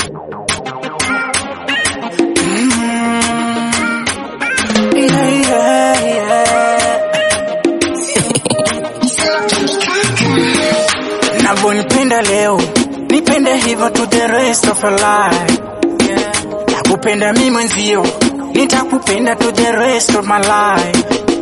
Yeah, yeah, yeah. Navyonipenda leo nipende hivyo to the rest of your life yeah. Nakupenda mi mwenzio nitakupenda to the rest of my life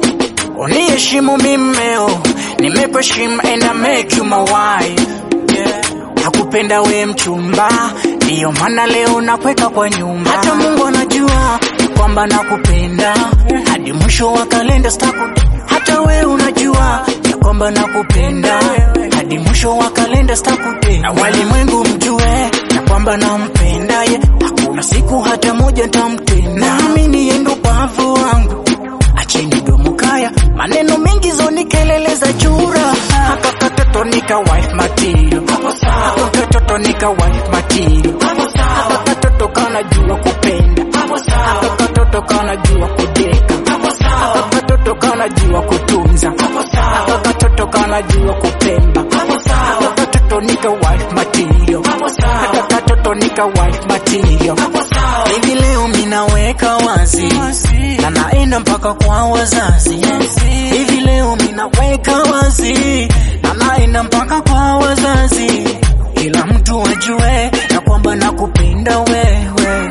Uniheshimu mi mmeo nimekuheshimu and I make you my wife yeah. Nakupenda we mchumba ndiyo maana leo nakweka kwa nyumba hata Mungu anajua kwamba nakupenda hadi mwisho wa kalenda staku hata we unajua ya kwamba nakupenda hadi mwisho wa kalenda stakute na walimwengu mjue ya kwamba nampenda ye hakuna siku hata moja ntamtenda naamini yendo bavu wangu acheni domo kaya maneno mengi zoni kelele za chura haka katoto nika wife material haka katoto nika wife material haka katoto kana jua kupenda haka katoto kana jua kudeka haka katoto kana jua kutunza haka katoto kana jua kupemba haka katoto nika wife material haka katoto nika wife material hivi leo minaweka wazi na naenda mpaka kwa wazazi hivi leo minaweka wazi na naenda mpaka kwa wazazi kila mtu ajue ya kwamba nakupenda wewe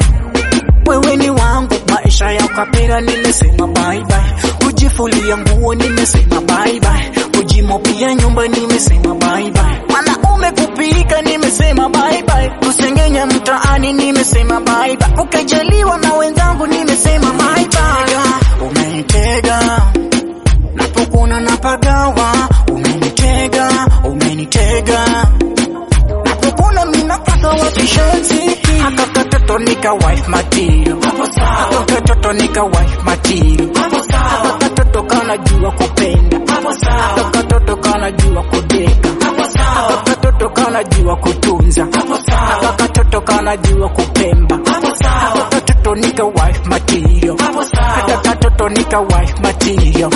wewe ni wangu maisha ya ukapira nimesema bye bye kujifulia nguo nimesema bye bye kujimopia nyumba nimesema bye bye wanaume kupika nimesema bye bye kusengenya mtaani nimesema bye bye ukajaliwa na wenzangu nimesema bye bye umenitega napokuna napagawa umenitega umenitega napokuna minapata wapishanzi haka katoto nika wife material haka katoto nika wife material haka katoto kana jua kupenda haka katoto kana jua kudeka haka katoto kana jua kutunza haka katoto kana jua kupemba haka katoto nika wife material haka katoto nika wife material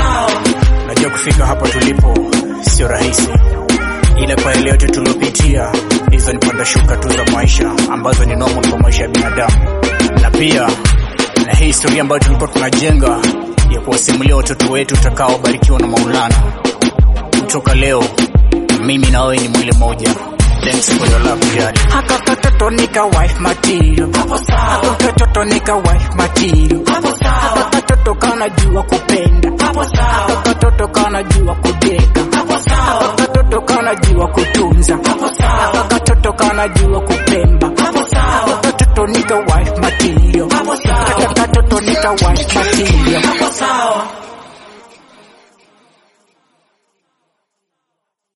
Najua kufika hapa tulipo sio rahisi, ila kwa yale yote tuliopitia, hizo ni panda shuka tu za maisha ambazo ni normal kwa maisha ya binadamu, na pia na hii historia ambayo tulikuwa tunajenga ya kuwasimulia watoto wetu utakaobarikiwa na Maulana. Kutoka leo mimi na wewe ni mwili mmoja. Thanks for your love, Jad. haka katoto nika wife material haka katoto nika wife material haka katoto kana jua kupenda haka katoto kana jua kudeka haka katoto kana jua kutunza haka katoto kana jua kupemba haka katoto nika wife material haka katoto nika wife material